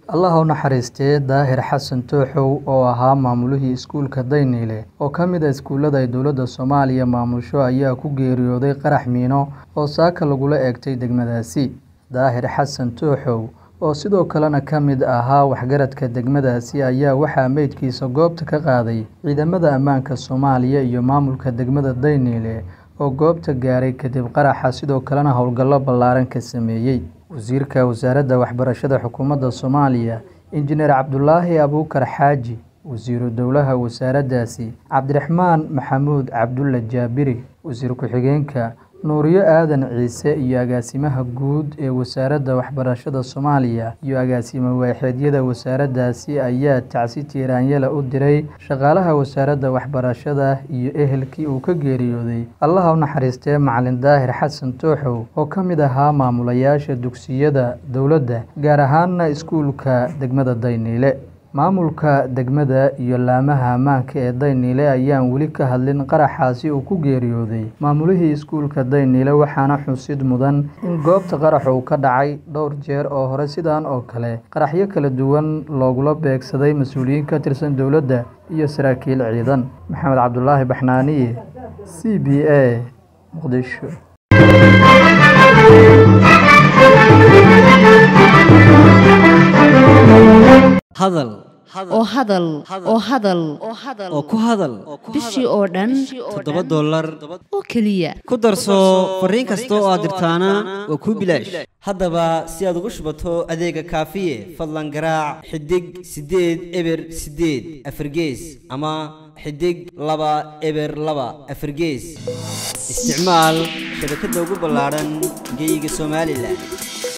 allah ha u naxariistee daahir xasan tooxow oo ahaa maamulihii iskuulka dayniile oo ka mid ah iskuullada ay dowladda soomaaliya maamusho ayaa ku geeriyooday qarax miino oo saaka lagula eegtay degmadaasi daahir xasan tooxow oo sidoo kalena ka mid ahaa waxgaradka degmadaasi ayaa waxaa meydkiisa goobta ka qaaday ciidamada ammaanka soomaaliya iyo maamulka degmada dayniile oo goobta gaaray kadib qaraxa sidoo kalena howlgallo ballaaran ka sameeyey wasiirka wasaaradda waxbarashada xukuumadda soomaaliya injineer cabdulaahi abuukar xaaji wasiiru dowlaha wasaaraddaasi cabdiraxmaan maxamuud cabdulle jaabiri wasiir ku-xigeenka nuuriyo aadan ciise iyo agaasimaha guud ee wasaaradda waxbarashada soomaaliya iyo agaasime waaxeedyada wasaaraddaasi ayaa tacsi tiiraanyala u diray shaqaalaha wasaaradda waxbarashada iyo ehelkii uu ka geeriyooday allaha u naxariistee macalin daahir xasan tooxow oo ka mid ahaa maamulayaasha dugsiyada dowladda gaar ahaana iskuulka degmada dayniile maamulka degmada iyo laamaha ammaanka ee dayniile ayaan weli ka hadlin qaraxaasi uu ku geeriyooday maamulihii iskuulka dayniile waxaana xusid mudan in goobta qarax uu ka dhacay dhowr jeer oo hore sidan oo kale qaraxyo kala duwan loogula beegsaday mas-uuliyiin ka tirsan dowladda iyo saraakiil ciidan maxamed cabdulaahi baxnaaniye c b a muqdisho hadal oo hadal oo hadal oo ku hadal bishii oo dhan toddoba dollar oo keliya ku darso fariin kasta oo aad dirtaana waa kuu bilaash haddaba si aad ugu shubato adeega kaafiye fadlan garaac xidig siddeed eber siddeed afargees ama xidig laba eber laba afargees isticmaal shabakadda ugu ballaadhan geyga somalilan